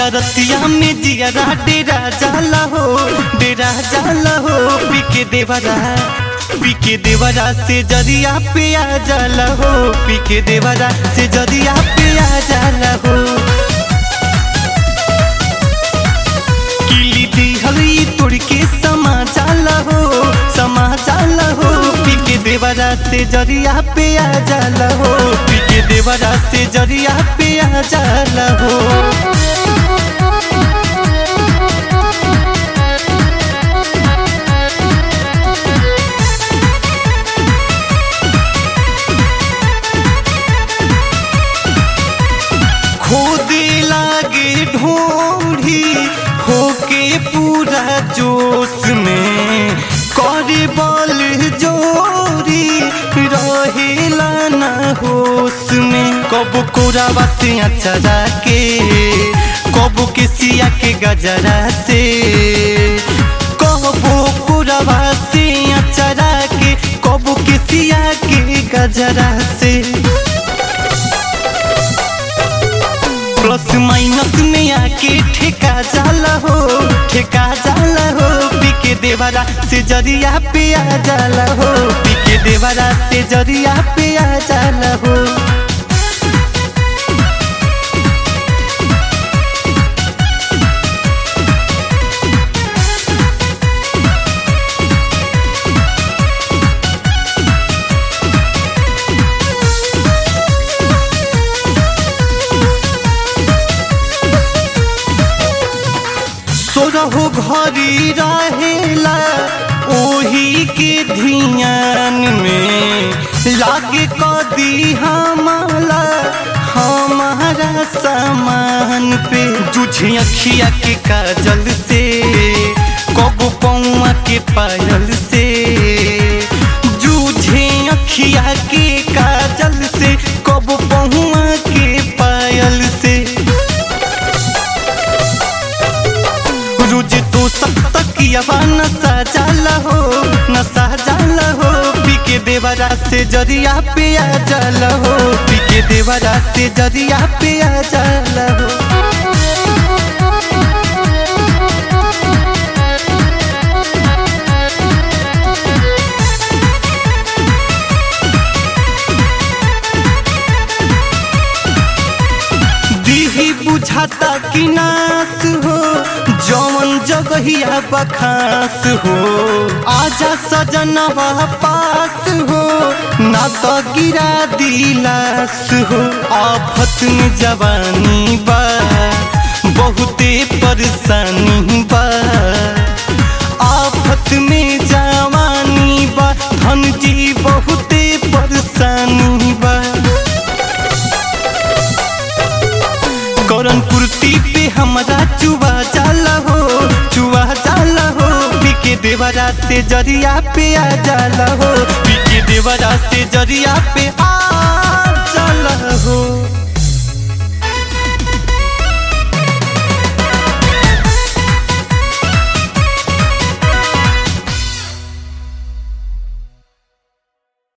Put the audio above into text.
रतिया में जियरा डेरा जाला हो डेरा जाला हो पीके देवरा पीके देवरा से जरिया पे आ जाला हो पीके देवरा से जरिया पे आ जाला हो किली दिहली तोड़ के समा जाला हो समा जाला हो पीके देवरा से जरिया पे आ जाला हो पीके देवरा से जरिया पे आ जाला हो खोदे लागे ढोढ़ी होके पूरा जोश में करे बल जोरी रहेला ना होश में कब कोरावा से अचरा के कब के सिया के गजरा से कबो कोरावा से अचरा के कब के सिया के गजरा से प्लस माइनस में आके ठेका जाला हो ठेका जाला हो पीके देवरा से जरिया पे आ जाला हो पीके देवरा से जरिया पे आ जाला हो सोरहो घरी रहेला ओही के धियान में लागे कदी हमारा हमारा सामान पे जुझे अखिया के काजल से कब पौआ के पायल से जूझे अखिया के काजल से कब पहुआ के पायल से रोज तो सब तकियावा नशा जाला हो नशा जाला हो पीके देवरा से जरिया पे आ जाला हो पीके देवरा से जरिया पे आ जाला हो दीही बुझाता कि नास हो जौन जगहिया बखास हो आजा सजनवा पास हो ना तो गिरा दिलास हो आफत में जवानी बा बहुते परेशानी बा आफत में जवानी बा धन जी बहुते परेशानी बा करन पूर्ति पे हमारा चुआ जाला हो चुआ जाला हो पीके देवरा से जरिया पे आ जाला हो पीके देवरा से जरिया पे आ जाला हो